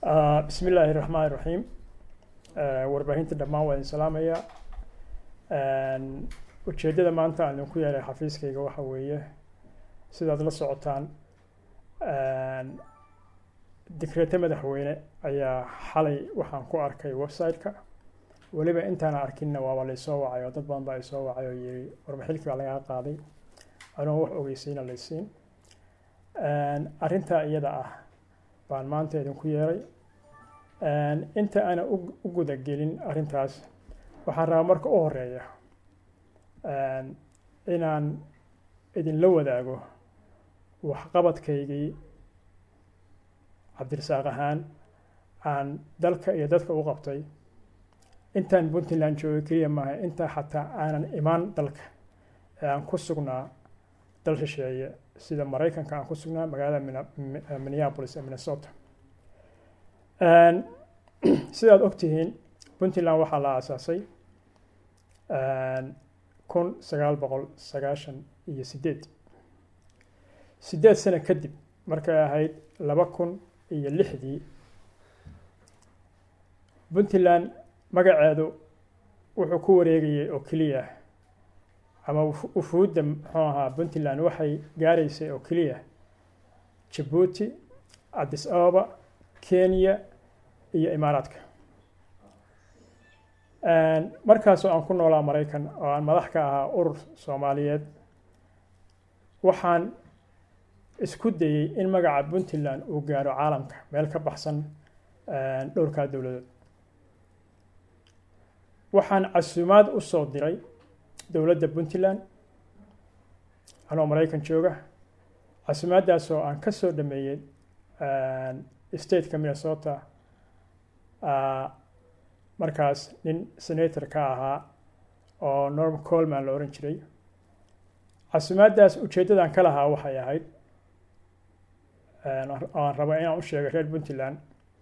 bismi illaahi raxmaan iraxiim warbaahinta dhammaan waa idin salaamaya ujeeddada maanta aan idinku yeelay xafiiskayga waxa weeye sidaad la socotaan dikreete madaxweyne ayaa xalay waxaan ku arkay website-ka weliba intaana arkinna waaba laysoo wacay oo dad badan baa isoo wacay oo yiri warmaxilkii baa lagaa qaaday anoon wax ogeysiina laysiin arrintaa iyada ah baan maanta idinku yeeray inta aana u guda gelin arrintaas waxaan rabaa marka u horeeya inaan idinla wadaago waxqabadkaygii cabdirasaaq ahaan aan dalka iyo dadka u qabtay intaan puntland joogay keliya maaha intaa xataa aanan imaan dalka ee aan ku sugnaa dal shisheeye sida maraykanka aan ku sugnaa magaalada minneapolis ee minnesota sidaad ogtihiin puntland waxaa la aasaasay kun sagaal boqol sagaashan iyo sideed sideed sano kadib markay ahayd laba kun iyo lixdii puntland magaceedu wuxuu ku wareegayay oo keliya ama ufuudda muxuu ahaa puntland waxay gaaraysay oo keliya jabuuti addis ababa kenya iyo imaaraadka markaasoo aan ku noolaa maraykan oo aan madax ka ahaa urur soomaaliyeed waxaan isku dayey in magaca puntland uu gaaro caalamka meel ka baxsan dhowrkaa dowladood waxaan casuumaad u soo diray dowladda puntland anoo maraykan jooga casuumaaddaasoo aan ka soo dhameeyey stateka minnesota markaas nin senator ka ahaa oo norm colman la ohan jiray casuumaaddaas ujeeddadan ka lahaa waxay ahayd aan rabo inaan u sheego reer puntland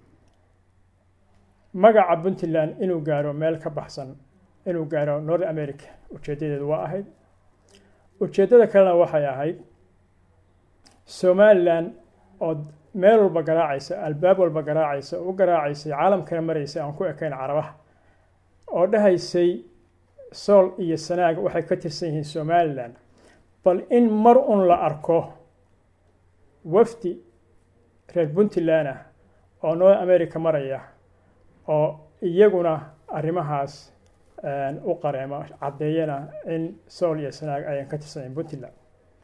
magaca puntland inuu gaaro meel ka baxsan inuu gaaro north america ujeeddadeedu waa ahayd ujeeddada kalena waxay ahayd somalilan oo meel walba garaacaysa albaab walba garaacaysa u garaacaysay caalamkana maraysa aan ku ekayn carabaha oo dhahaysay sool iyo sanaag waxay ka tirsan yihiin somalilan bal in mar un la arko wafdi reer puntland ah oo north america maraya oo iyaguna arrimahaas u qareema caddeeyana in sool iyo sanaag ayan ka tirsanyahin puntland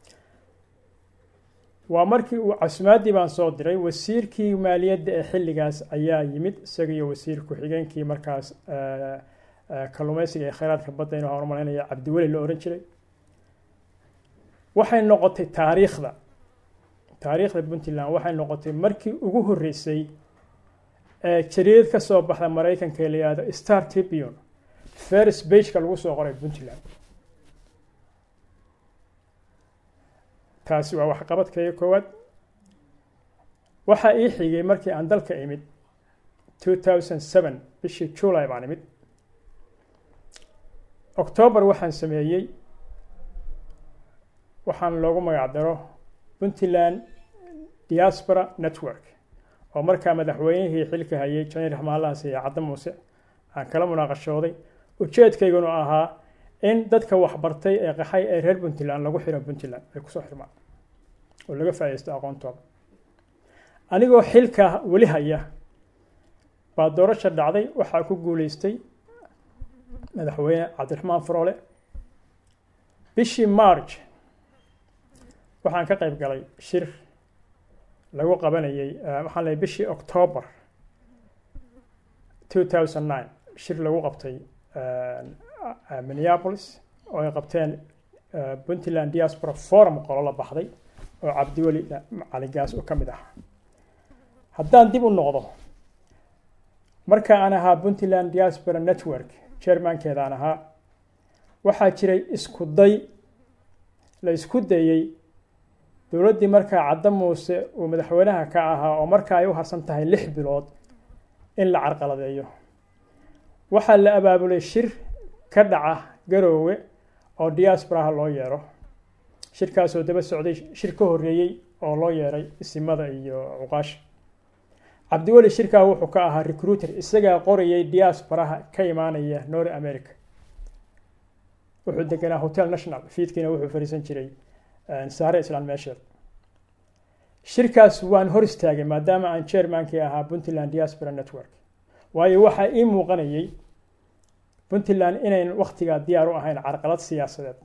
waa markii uu casuumaaddii baan soo diray wasiirkii maaliyadda ee xilligaas ayaa yimid isaga iyo wasiir ku-xigeenkii markaas kalluumeysiga ee kheyraadka badda inuu hormarinaya cabdiweli la ohan jiray waxay noqotay taariikhda taariikhda puntland waxay noqotay markii ugu horreysay ee jariidad ka soo baxda maraykanka ee la yihahdo star tribune ferris bageka lagu soo qoray puntland taasi waa waxqabadkayga koowaad waxaa ii xigay markii aan dalka imid two thousand seven bishii july baan imid octoobar waxaan sameeyey waxaan loogu magac daro puntland diaspora network oo markaa madaxweynihii xilka hayay janiir raxmaalahaas iyo cadda muuse aan kala munaaqashooday ujeedkaygunu ahaa in dadka waxbartay ee qaxay ee reer puntland lagu xiro puntland ay kusoo xirmaan oo laga faaidaysto aqoontooda anigoo xilka weli haya baa doorasha dhacday waxaa ku guuleystay madaxweyne cabdiraxmaan faroole bishii march waxaan ka qayb galay shir lagu qabanayay waxaan leey bishii octoobar two thousand nine shir lagu qabtay minneapolis oo ay qabteen puntland diaspora forum qolo la baxday oo cabdiweli caligaas oo ka mid ah haddaan dib u noqdo marka aan ahaa puntland diaspora network chairmankeedaan ahaa waxaa jiray isku day la isku dayey dowladdii markaa cadda muuse uu madaxweynaha ka ahaa oo markaa ay u harsan tahay lix bilood in la carqaladeeyo waxaa la abaabulay shir ka dhaca garoowe oo diasporaha loo yeero shirkaasoo daba socday shir ka horreeyey oo loo yeeray isimada iyo cuqaasha cabdiweli shirkaa wuxuu ka ahaa recruiter isagaa qorayay diasporaha ka imaanaya north america wuxuu deganaa hotel national fiidkiina wuxuu fariisan jiray saare islaan meesheed shirkaas waan hor istaagay maadaama aan chairmankii ahaa puntland diaspora network waayo waxaa ii muuqanayay puntland inayn waktigaa diyaar u ahayn carqalad siyaasadeed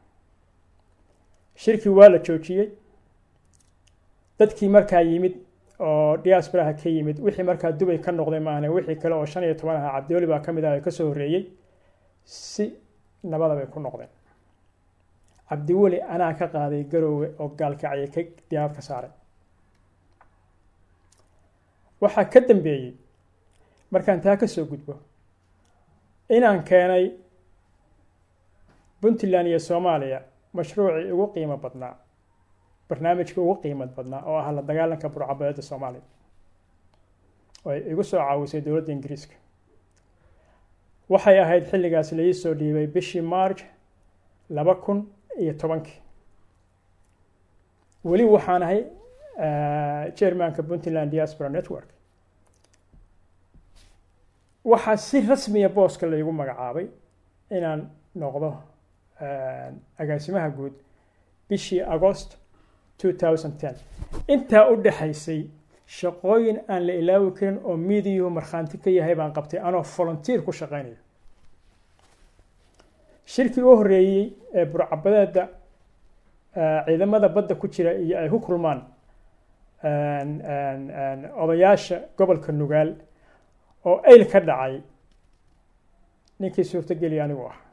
shirkii waa la joojiyey dadkii markaa yimid oo diasporaha ka yimid wixii markaa dubay ka noqday maahne wixii kale oo shan iyo toban ahaa cabdiweli baa ka mid ah ee kasoo horreeyey si nabada bay ku noqdeen cabdiweli anaa ka qaaday garoowe oo gaalkacya ka diyaarad ka saaray waxaa ka dambeeyey markaan taa ka soo gudbo inaan keenay puntland iyo soomaaliya mashruucii ugu qiimo badnaa barnaamijka ugu qiimad badnaa oo ah la dagaalanka burcabadeeda soomaaliya oo ay igu soo caawisay dowladda ingiriiska waxay ahayd xilligaas laii soo dhiibay bishii march laba kun iyo tobankii weli waxaan ahay chairmanka puntland diaspora network waxaa si rasmiya booska laygu magacaabay inaan noqdo agaasimaha guud bishii agost intaa u dhexaysay shaqooyin aan la ilaawi karin oo miidiyuhu markhaanti ka yahay baan qabtay anoo volunteer ku shaqaynaya shirkii u horreeyey ee burcabadeeda ciidamada badda ku jira iyo ay ku kulmaan odayaasha gobolka nugaal oo ayl ka dhacay ninkii suurtogeliya anigu ah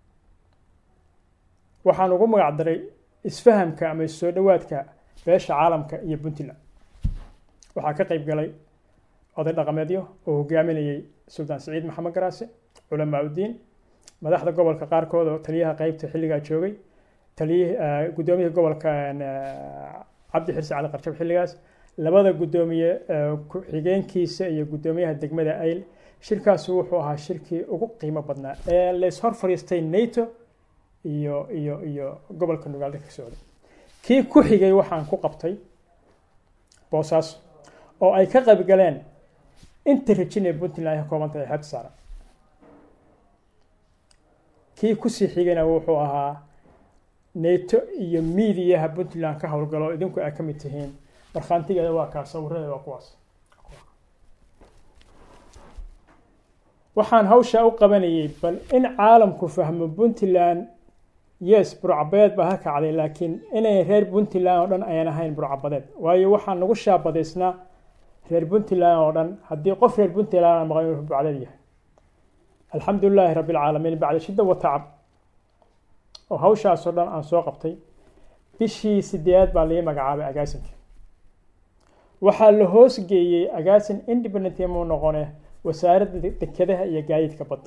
waxaan ugu magac daray isfahamka ama soo dhowaadka beesha caalamka iyo puntland waxaa ka qayb galay oday dhaqameedyo oo hogaaminayay suldaan siciid maxamed garaase culamaa uddiin madaxda gobolka qaarkood oo taliyaha qeybta xilligaa joogay taliy guddoomiyaha gobolka cabdi xirse cali qarjab xilligaas labada guddoomiye ku-xigeenkiisa iyo guddoomiyaha degmada ayl shirkaasu wuxuu ahaa shirkii ugu qiimo badnaa ee lays hor fadhiistay nato iyo iyo iyo gobolka nugaalda ka socday kii ku xigay waxaan ku qabtay boosaas oo ay ka qayb galeen inta rajin ee puntland ay ka kooban tahay xeebta saaran kii kusii xigayna wuxuu ahaa nato iyo miidiyaha puntland ka howlgalo idinku ay ka mid tihiin markhaantigeeda waa kaa sawiradeeda waa kuwaas waxaan hawshaa u qabanayay bal in caalamku fahmo puntland yes burcabadeed baa ka kacday laakiin inay reer puntland oo dhan ayan ahayn burcabadeed waayo waxaan nagu shaabadaysnaa reer puntland oo dhan haddii qof reer puntland maqan inuu burcadeed yahay alxamdu lilaahi rabbi alcaalamiin bacda shidda wa tacab oo hawshaasoo dhan aan soo qabtay bishii sideedaad baa laii magacaabay agaasinka waxaa la hoos geeyey agaasin independent muu noqone wasaaradda dekedaha iyo gaadiidka badda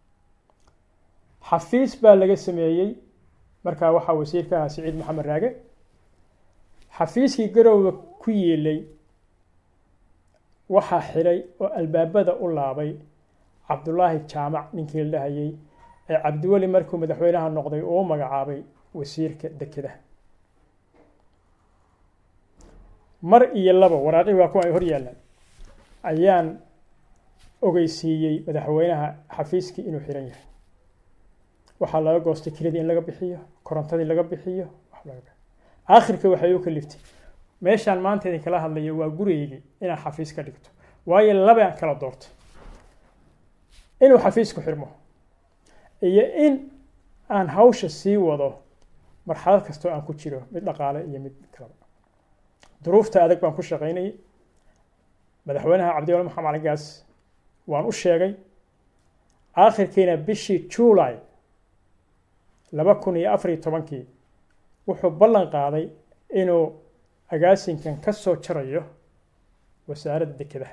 xafiis baa laga sameeyey markaa waxaa wasiirka ahaa siciid maxamed raage xafiiskii garowga ku yeelay waxaa xidhay oo albaabada u laabay cabdulaahi jaamac ninkii la dhahayay ee cabdiweli markuu madaxweynaha noqday uu magacaabay wasiirka dekedaha mar iyo laba waraaqii waa kuwa ay hor yaallaan ayaan ogeysiiyey madaxweynaha xafiiskii inuu xiran yahay waxaa laga goostay kiradii in laga bixiyo korontadii laga bixiyo aakhirka waxay u kaliftay meeshaan maanta idin kala hadlayo waa gurigeygii inaan xafiis ka dhigto waayo labaan kala doortay inuu xafiisku xirmo iyo in aan hawsha sii wado marxalad kastoo aan ku jiro mid dhaqaale iyo mid kalaba duruufta adag baan ku shaqaynayay madaxweynaha cabdiwali maxamed cali gaas waan u sheegay aakhirkiina bishii july laba kun iyo afar iyo tobankii wuxuu ballan qaaday inuu agaasinkan ka soo jarayo wasaaradda dekedaha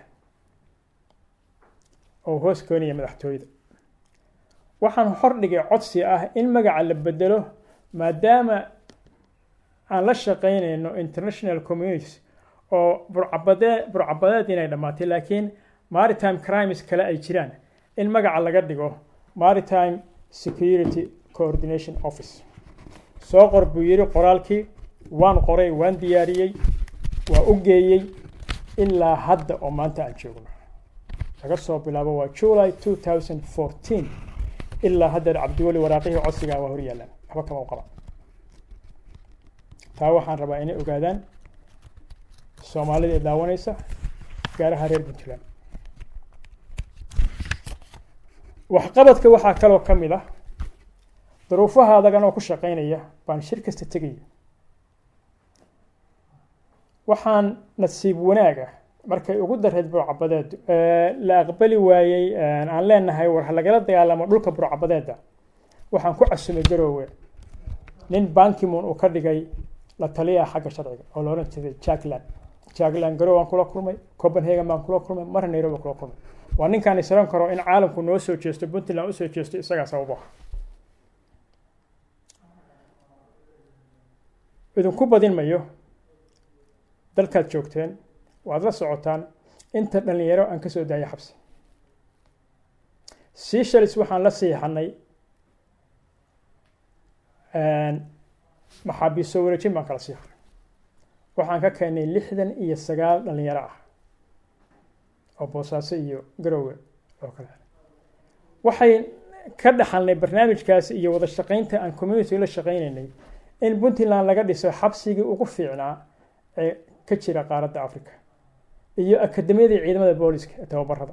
oo hoos koonaya madaxtooyada waxaan hordhigay codsi ah in magaca la bedelo maadaama aan la shaqaynayno international communities oo burcabadee burcabadeed inay dhammaatay laakiin maritime crimes kale ay jiraan in magaca laga dhigo maritime security coordination office soo qor buu yidhi qoraalkii waan qoray waan diyaariyey waa u geeyey ilaa hadda oo maanta aan joogno laga soo bilaabo waa july two thousand fourteen ilaa haddeer cabdiweli waraaqihii codsigaa waa hor yaallaan waxba kama u qaba taa waxaan rabaa inay ogaadaan soomaalida ee daawanaysa gaaraha reer puntland waxqabadka waxaa kaloo ka mid ah duruufaha adagan oo ku shaqaynaya baan shir kasta tegaya waxaan nasiib wanaaga markay ugu dareed burcabadeedu la aqbali waayey aan leenahay war ha lagala dagaalamo dhulka burcabadeeda waxaan ku casumay garoowe nin bankimon uu ka dhigay la taliyaha xagga sharciga oo la odhan jiray jackland jackland garowe aan kula kulmay copenhagen baan kula kulmay marna nairobi kula kulmay waa ninkaan isran karo in caalamku noo soo jeesto puntland usoo jeesto isagaa sababo idinku badin mayo dalkaad joogteen waad la socotaan inta dhalinyaro aan ka soo daayay xabsi seashalis waxaan la siixanay maxaabiiso wareejin baan kala siixanay waxaan ka keenay lixdan iyo sagaal dhalinyaro ah oo boosaaso iyo garowe oo kale waxay ka dhaxalnay barnaamijkaas iyo wada shaqaynta aan community la shaqaynaynay in puntland laga dhiso xabsigii ugu fiicnaa ee ka jira qaaradda africa iyo akademiyadii ciidamada booliska ee tababarada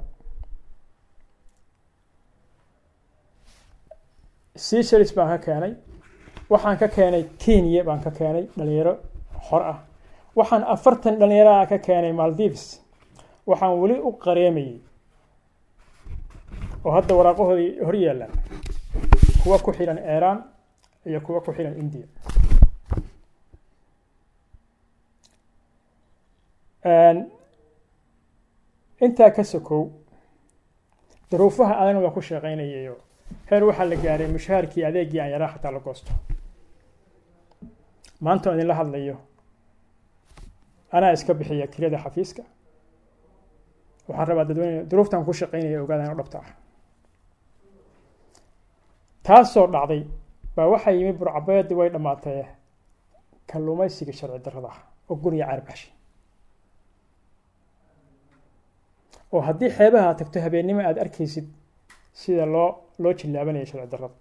seashalis baan ka keenay waxaan ka keenay kenya baan ka keenay dhalinyaro xor ah waxaan afartan dhalinyaro ah ka keenay maldives waxaan weli u qareemayey oo hadda waraaqahoodii hor yaallaan kuwa ku xidhan iran iyo kuwa ku xidhan india intaa ka sokow duruufaha adana waa ku shaqaynayayo heer waxaa la gaaray mushaharkii adeegii aan yaraa xataa la goosto maanta oo idinla hadlayo anaa iska bixiya kirada xafiiska waxaan rabaa dadweyne duruuftan ku shaqaynaya ogaadaan oo dhabta ah taasoo dhacday baa waxaa yimi burcabeedi way dhammaatee kalluumaysiga sharci darrada ah oo guriga caarbaxshay oo haddii xeebaha aad tagto habeennimo aada arkaysid sida loo loo jillaabanaya sharci darrada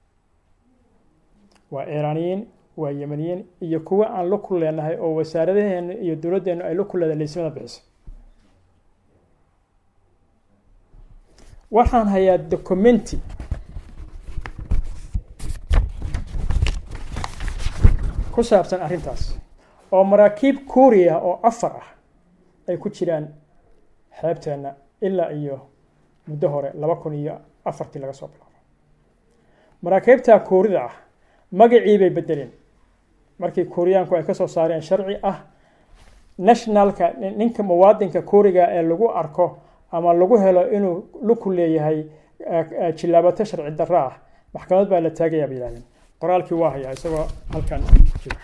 waa iiraaniyiin waa yemaniyiin iyo kuwa aan la ku leenahay oo wasaaradaheena iyo dowladdeenu ay la ku leedahay leysimada bixiso waxaan hayaa documenti ku saabsan arrintaas oo maraakiib kuuriya oo afar ah ay ku jiraan xeebteenna ilaa iyo muddo hore laba kun iyo afartii laga soo bilaabo maraakiibtaa kuurida ah magacii bay bedeleen markii kuuriyaanku ay ka soo saareen sharci ah nationalka ninka muwaadinka kuuriga ee lagu arko ama lagu helo inuu luku leeyahay jillaabato sharci darro ah maxkamad baa la taagayaa bay yihahdeen qoraalkii waa hayaa isagoo halkan jira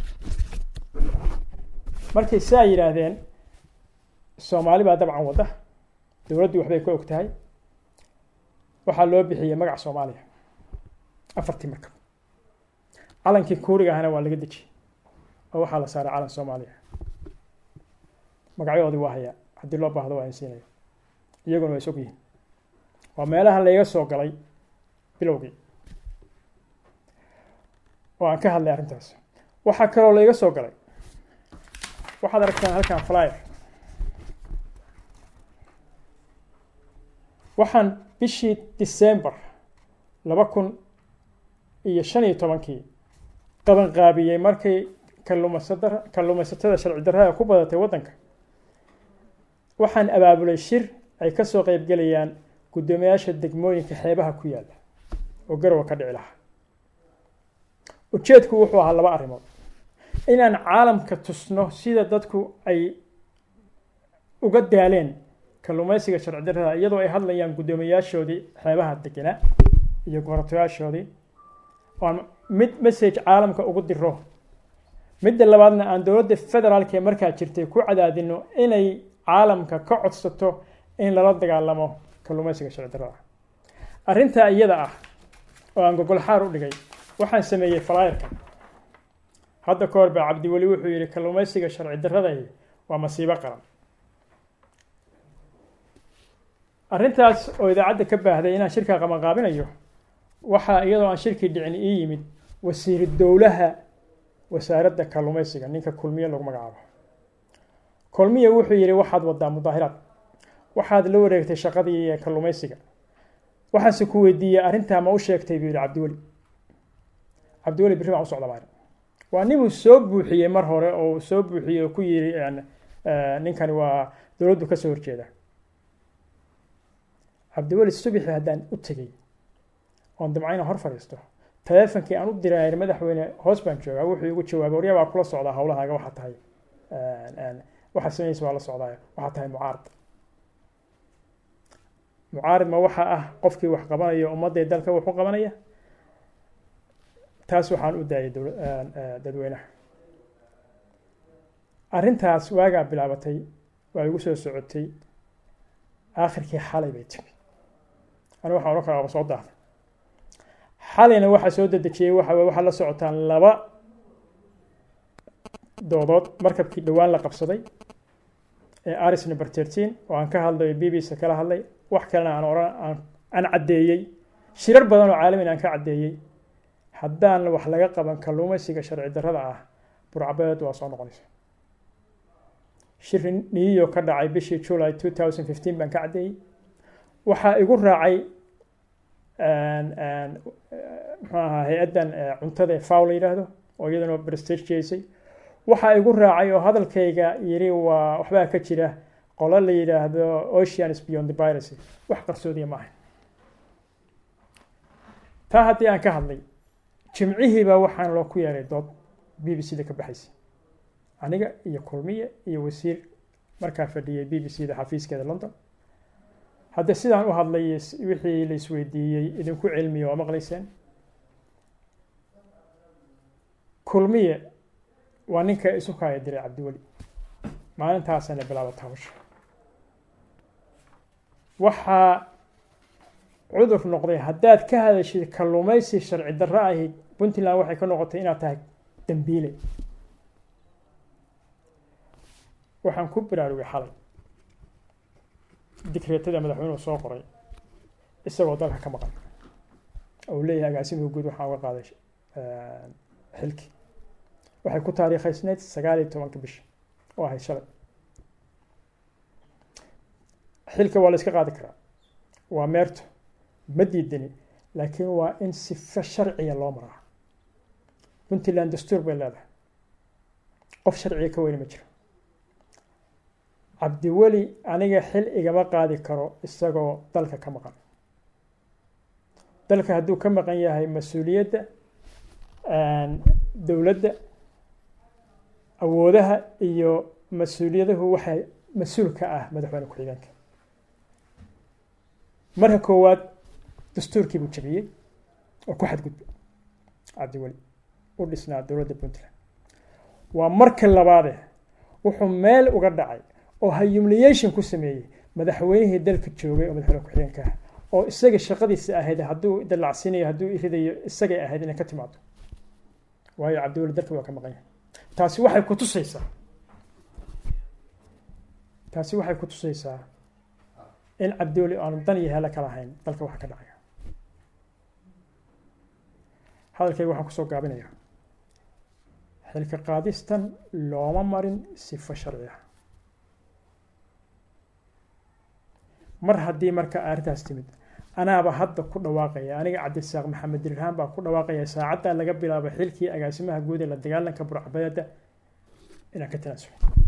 markay saa yidhaahdeen soomaali baa dabcan wadda dowladdu waxbay ka og tahay waxaa loo bixiyey magaca soomaaliya afartii markab calankii kuuriga ahna waa laga dejiyey oo waxaa la saaray calan soomaaliya magacyadoodii waa hayaa haddii loo baahdo waa insiinayo iyaguna waa is og yihiin waa meelaha layga soo galay bilowgii oo aan ka hadlay arrintaas waxaa kaloo layga soo galay waxaad aragtaan halkan flyer waxaan bishii december laba kun iyo shan iyo tobankii qabanqaabiyey markay kalluumaysada kalluumaysatada sharci darrada ku badatay waddanka waxaan abaabulay shir ay ka soo qeybgelayaan guddoomiyaasha degmooyinka xeebaha ku yaalla oo garowa ka dhici lahaa ujeedku wuxuu ahaa laba arrimood inaan caalamka tusno sida dadku ay uga daaleen kalluumaysiga sharci darrada iyadoo ay hadlayaan guddoomiyaashoodii xeebaha degenaa iyo gobortayaashoodii oan mid message caalamka ugu diro midda labaadna aan dowladda federaalka ee markaa jirtay ku cadaadino inay caalamka ka codsato in lala dagaalamo kalluumaysiga sharci darrada arrintaa iyada ah oo aan gogol xaar u dhigay waxaan sameeyey falaayarka hadda ka hor baa cabdiweli wuxuu yidhi kalluumaysiga sharci darrada waa masiibo qaran arrintaas oo idaacadda ka baahday inaan shirka qabanqaabinayo waxaa iyadoo aan shirkii dhicin ii yimid wasiiru dowlaha wasaaradda kalluumaysiga ninka kulmiye lagu magacaabo kulmiye wuxuu yidhi waxaad wadaa mudaahiraad waxaad la wareegtay shaqadii kalluumaysiga waxaanse ku weydiiyey arrintaa ma u sheegtay buu yidhi cabdiweli cabdiweli birri baan u socda maalin waa ninuu soo buuxiyey mar hore oo soo buuxiyey oo ku yidhi ninkani waa dowladdu ka soo horjeeda cabdiweli subixi haddaan u tegey oon damcayna hor fadhiisto taleefonkii aan u diray madaxweyne hoos baan joogaa wuxuu igu jawaabay waryaa baa kula socdaa howlahaaga waxaa tahay waxaa sameynaysa waa la socdaaya waxaa tahay mucaarad mucaarid ma waxa ah qofkii wax qabanaya ummadday dalka wax u qabanaya taas waxaan u daayay dadweynaha arrintaas waagaa bilaabatay waa igu soo socotay aakhirkii xalay bay timi anigu waxaan odhan karaa waaba soo daahday xalayna waxaa soo dedejiyey waxa waxaa la socotaan laba doodood markabkii dhowaan la qabsaday ee aris number thirteen oo aan ka hadlayo b b c kala hadlay wax kalena aan oran aan caddeeyey shirar badan oo caalamin aan ka caddeeyey haddaan wax laga qaban kalluumaysiga sharci darrada ah burcabeed waa soo noqonaysa shir niyo ka dhacay bishii july two thousand fifteen baan ka caddeeyey waxaa igu raacay muxuu ahaa hay-addan cuntada faw la yidhaahdo oo iyaduna prestige jeysay waxaa igu raacay oo hadalkayga yiri waa waxbaa ka jira qolo la yidhaahdo oceans beyond the piracy wax qarsoodiya ma ahayn taa haddii aan ka hadlay jimcihiiba waxaan loo ku yeeray dood b b c da ka baxaysa aniga iyo kulmiye iyo wasiir markaa fadhiyay b b c da xafiiskeeda london hadde sidaan u hadlay wixii la isweydiiyey idinku cilmiya waa maqlayseen kulmiye waa ninka isu kaaya diray cabdiweli maalintaasana bilaabata hawsha waxaa cudur noqday haddaad ka hadashid kalluumaysi sharci darro ahi puntland waxay ka noqotay inaad tahay dambiile waxaan ku baraarugay xalay dikreetada madaxweynuhu soo qoray isagoo dalka ka maqan ou leeyahay agaasimuhu guud waxaan uga qaaday xilki waxay ku taariikhaysneyd sagaal iyo tobanka bisha oo ahayd shalay xilka waa la iska qaadi karaa waa meerto ma diidani laakiin waa in sifo sharciya loo maraa puntland dastuur bay leedahay qof sharciga ka weyne ma jiro cabdiweli aniga xil igama qaadi karo isagoo dalka ka maqan dalka hadduu ka maqan yahay mas-uuliyadda dowladda awoodaha iyo mas-uuliyadahu waxay mas-uul ka ah madaxweyne ku-xigeenka marka koowaad dastuurkii buu jabiyey oo ku xadgudbay cabdiweli u dhisnaa dowladda puntland waa marka labaade wuxuu meel uga dhacay oo humiliation ku sameeyey madaxweynihii dalka joogay oo madaxweyne ku-xigeenka ah oo isaga shaqadiisa ahayd hadduu dalacsinayo hadduu iridayo isagay ahayd inay ka timaado waayo cabdiweli dalka waa ka maqan yahay taasi waxay ku tusaysaa taasi waxay ku tusaysaa in cabdiweli aanu dan iyo helo kala hayn dalka waxa ka dhacaya hadalkayga waxaan kusoo gaabinayaa xilka qaadistan looma marin sifo sharci ah mar haddii marka arrintaas timid anaaba hadda ku dhawaaqaya aniga cabdisaaq maxamed dirhaan baa ku dhawaaqaya saacaddaa laga bilaabo xilkii agaasimaha guud ee la dagaalanka burcabeeda inaan ka tanaasulo